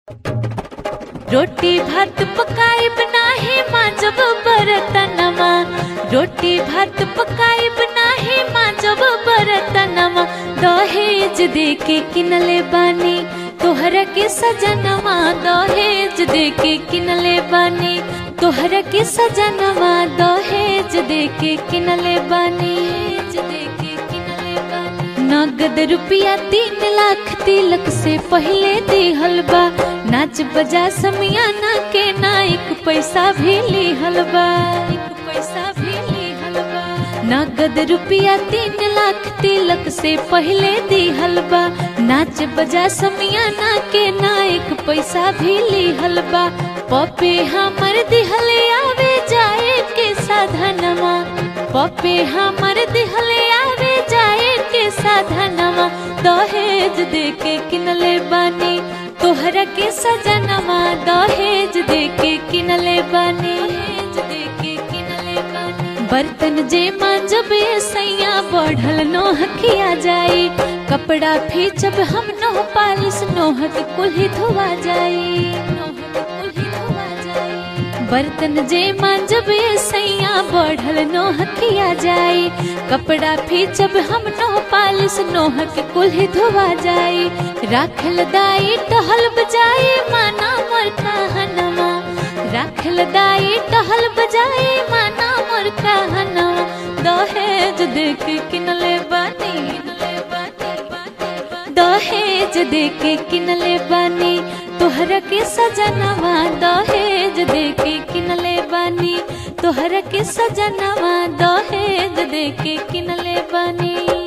रोटी भात पकाइब नाही माजब बरतनमा रोटी भात पकाइब नाही माजब बरतनमा दहेज देके किनले बानी तोहरा के सजनवा दहेज देके किनले बानी तोहरा के सजनवा दहेज देके किनले बानी दहेज देके किनले बानी नगद रुपया तीन लाख तिलक से पहले दिहल बा नाच बजा समियाना के ना एक पैसा भी लिहल बा एक पैसा भी लिहल बा नगद रुपया तीन लाख तिलक से पहले दिहल बा नाच बजा समियाना के ना एक पैसा भी लिहल बा पपे हमर दिहले आवे जाए के साधनमा पपे हमर दिहले आवे जाए के साधनमा दहेज देके किनले बानी तोहरा के सजनमा दहेज देके किनले बानी दहेज देके किनले बानी बर्तन जे मांजब सैया बढ़ल नोह किया जाई कपड़ा फीचब हम नोह पालिस नोह के कुल्ही धोवा जाई नोह के कुल्ही धोवा जाई बर्तन जे मांजब सैया बढ़ल नोह किया जाई कपड़ा फीचब हम नोह पालिस नोह के कुल्ही धोवा जाई राखल दाई टहल बजाई माना मोर कहनमा राखल दाई टहल बजाई माना मोर कहनमा दहेज देख किनले बानी किनले बानी दहेज देके किनले बानी तोहरा के सजनवा दहेज देके किनले बानी तोहरा के सजनवा दहेज देके किनले बानी